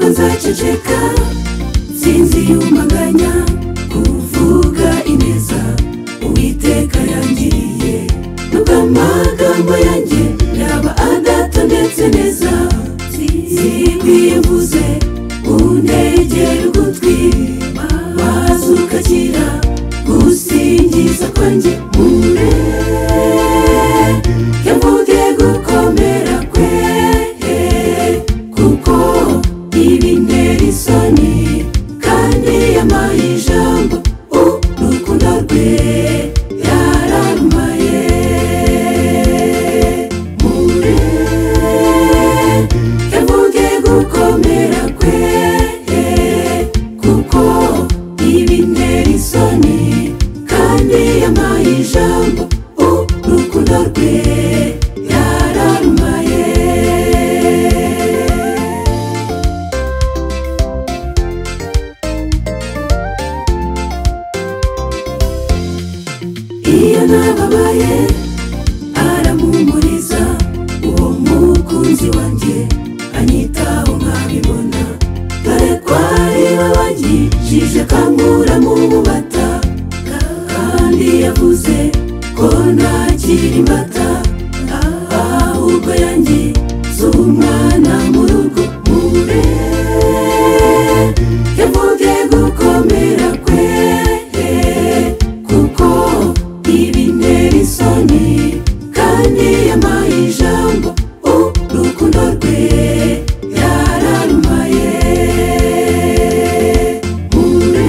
araceceka sinzi yumaganya kuvuga ineza uwiteka yangiriye nubwo amagambo yanjye yaba adatondetse neza zigwiye mvuze undegera ugutwi maze ukakira gusingiza kwanjye mure yavuge gukomera kwe kuko ibintera isoni kandi yampaye ijambo urukundo rwe yararumaye mure yavuge gukomera kwe kuko ibintera isoni kandi yampaye ijambo urukundo rwe yararumaye iyo nababaye aramuhumuriza uwo mukunzi wanjye anyitaho nkabibona dore kwari babagijije kankura mu bubata kandi yavuze ko ntakiri mbata ahubwo yanjye z'umwana mu rugo mure yavuge gukomera kwe kuko ibintera isoni kandi yampaye ijambo urukundo rwe yararumaye mure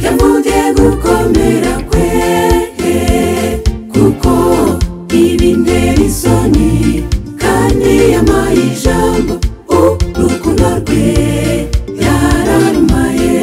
yavuge gukomera kwe kuko ibintera isoni kandi yampaye ijambo urukundo rwe yararumaye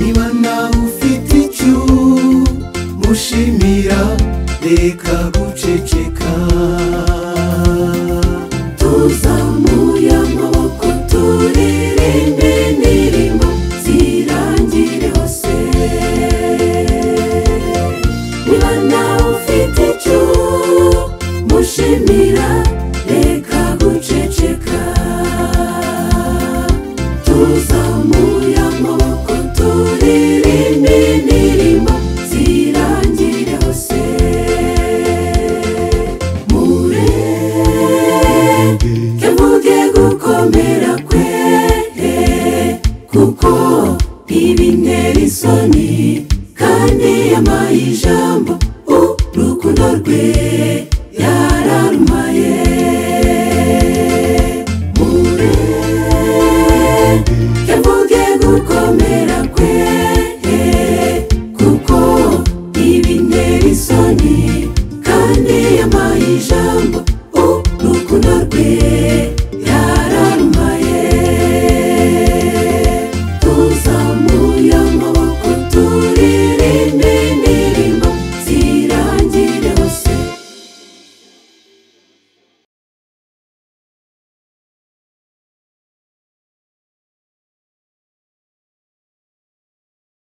niba nawe ufite icyo mushimira reka guceceka tuzamuye amaboko turirimbe indirimbo zirangire hose niba nawe ufite icyo mushimira reka guceceka tuzamuye amaboko turirimbe indirimbo zirangire hose mure yavuge gukomera kwe kuko ibintera isoni kandi yampaye ijambo